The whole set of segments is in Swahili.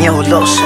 Nyolose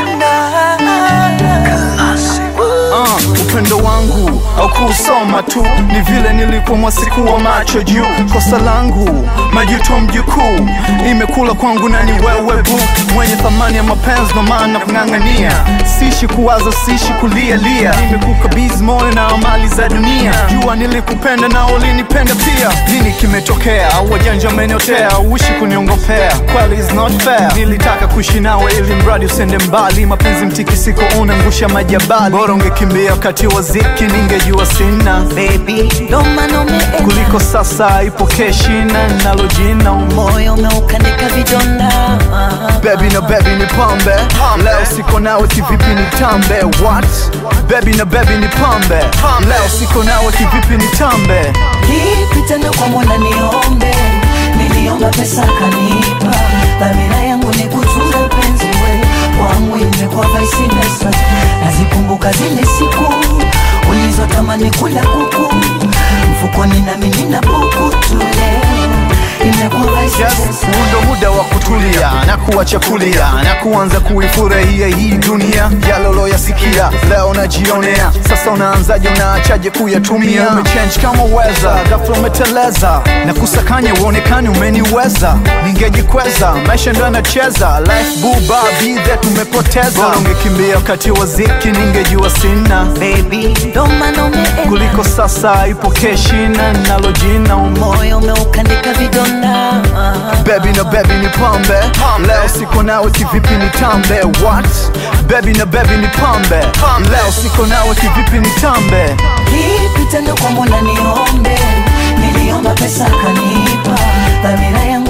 Uh, upendo wangu au kusoma tu ni vile nilipomwa siku wa macho juu. Kosa langu majuto mjukuu, imekula kwangu na ni wewe bu, mwenye thamani ya mapenzi, ndo maana kung'ang'ania. Sishi kuwaza, sishi kulia lia, nimekukabidhi moyo na amali za dunia. Jua nilikupenda na ulinipenda pia. Nini kimetokea? Wajanja umeniotea, uishi kuniongopea, kweli is not fair. Nilitaka kuishi nawe ili mradi usende mbali, mapenzi mtikisiko unangusha majabali. Bora ungekimbia wakati wa ziki, ningejua sina baby, ndo maana umeenda kuliko sasa ipokee shina nalo jina moyo umeukandika vidonda Baby na baby ni pambe Leo siko nawe kivipi ni tambe What? Baby na baby ni pambe Leo siko nawe kivipi ni tambe Lipi tena kwa mwana niombe, niliomba pesa kanipa, dhamira yangu ni kutunza penzi we wangu, imekuwa vice versa. Nazikumbuka zile siku ulizotamani kula kuku mfukoni, nami nina buku tu leo, imekuwa vice Yes, versa. huu ndo muda wa kutulia na kuacha kulia na kuanza kuifurahia hii dunia yale uloyasikia leo najionea. Sasa unaanzaje, unaachaje kuyatumia? Umechange kama weza, ghafla umeteleza na kusakanya uonekani umeniweza. Ningejikweza, maisha ndo yanacheza, life buba bidhe tumepoteza. Bora ungekimbia wakati wa ziki, ningejua sina Baby, ndo maana umeenda kuliko sasa ipokee shina nalo jina moyo umeukandika vidonda Baby na baby ni pambe Leo siko nawe kivipi ni tambe What? Baby na baby ni pambe Leo siko nawe kivipi ni tambe Lipi tena kwa Mola niombe, niliomba pesa kanipa, dhamira yangu